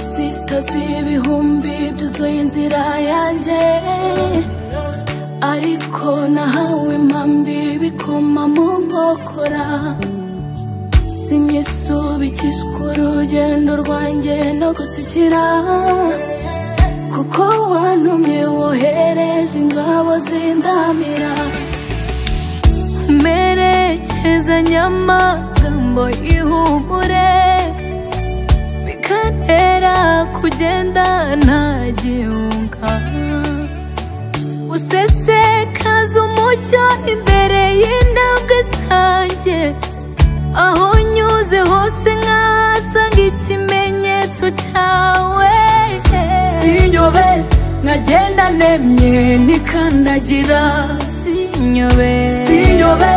hasi y'ibihumbi byuzuye inzira yanjye ariko nahawe impambi bikoma mu nkokora sinyisubikishwa urugendo rwanjye no gutsikira kuko wantumye wohereje ingabo zindamira merekezanya amagambo y'ihumure bikantera kugenda ntagihunga usesekaza umucyo imbere y'intambwe zanjye aho nyuze hose nkahasanga ikimenyetso cyawe sinyobe nkagenda nemye nikandagira sinyobe sinyobe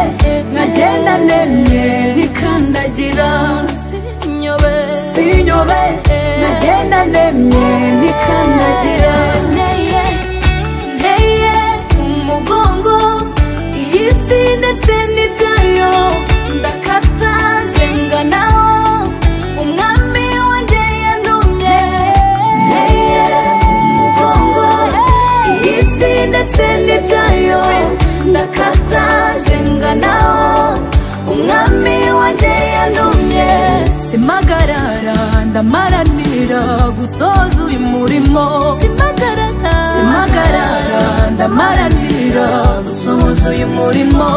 nkagenda nemye nikandagira sinyobe sinyobe nkagenda nemye nikandagira neye nteye umugongo iyi si ndetse n'ibyayo ndakata jenga nawo umwami wanjye yantumye Nteye umugongo iyi si ndetse n'ibyayo ndakata jenga nawo umwami wanjye yantumye simagarara ndamaranira gusoza uyu murimo simagarara simagarara ndamaranira gusoza uyu murimo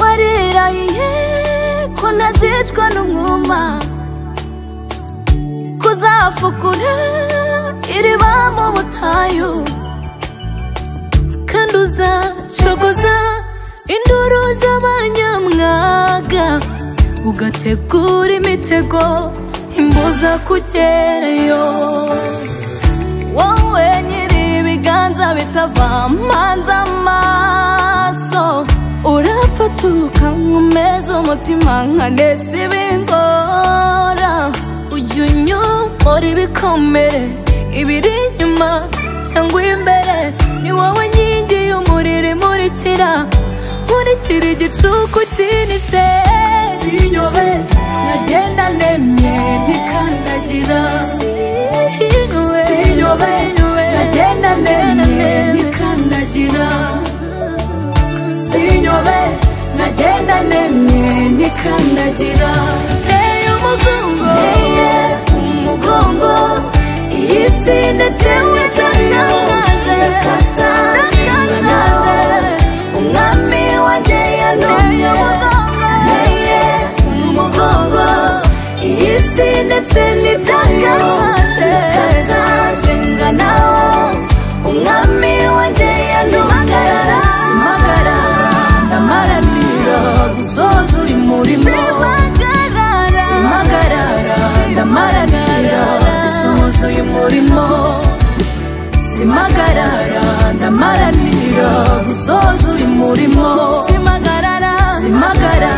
warirahiye ko ntazicwa n'umwuma kuzafukura iriba mu butayu kandi uzacogoza induru z'abanyamwaga ugategura imitego imbuza kugerayo wowe nyiri ibiganza bitava mpanze amaso urapfatuka nkomeza umutima nkanesa ibingora ujya unyomora ibikomere ibiri inyuma cyangwa imbere ni wowe nkingi y'umuriro imurikira nkurikira igicuku cyinishe sinyobe nkagenda nemye ntikandagira sinyobe nkagenda nemye ntikandagira sinyobe nkagenda nemye ntikandagira nteye umugongo nteye umugongo iyi si ndetse wicana nkaze nkaze umwami wanjye yantumye nteye umugongo iyi si ndetse n'ibyayo ndakataje nganawo umwami wanjye yantumye simagara ndamaranira gusoza uyu murimo simagarara simagarara ndamaranira gusoza uyu murimo simagarara ndamaranira gusoza uyu murimo simagarara simagarara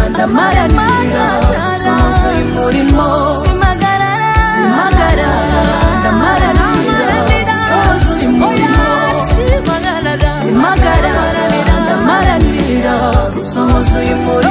ndamaranira gusoza uyu murimo simagarara simagarara ndamaranira gusoza uyu murimo simagarara simagarara ndamaranira gusoza uyu murimo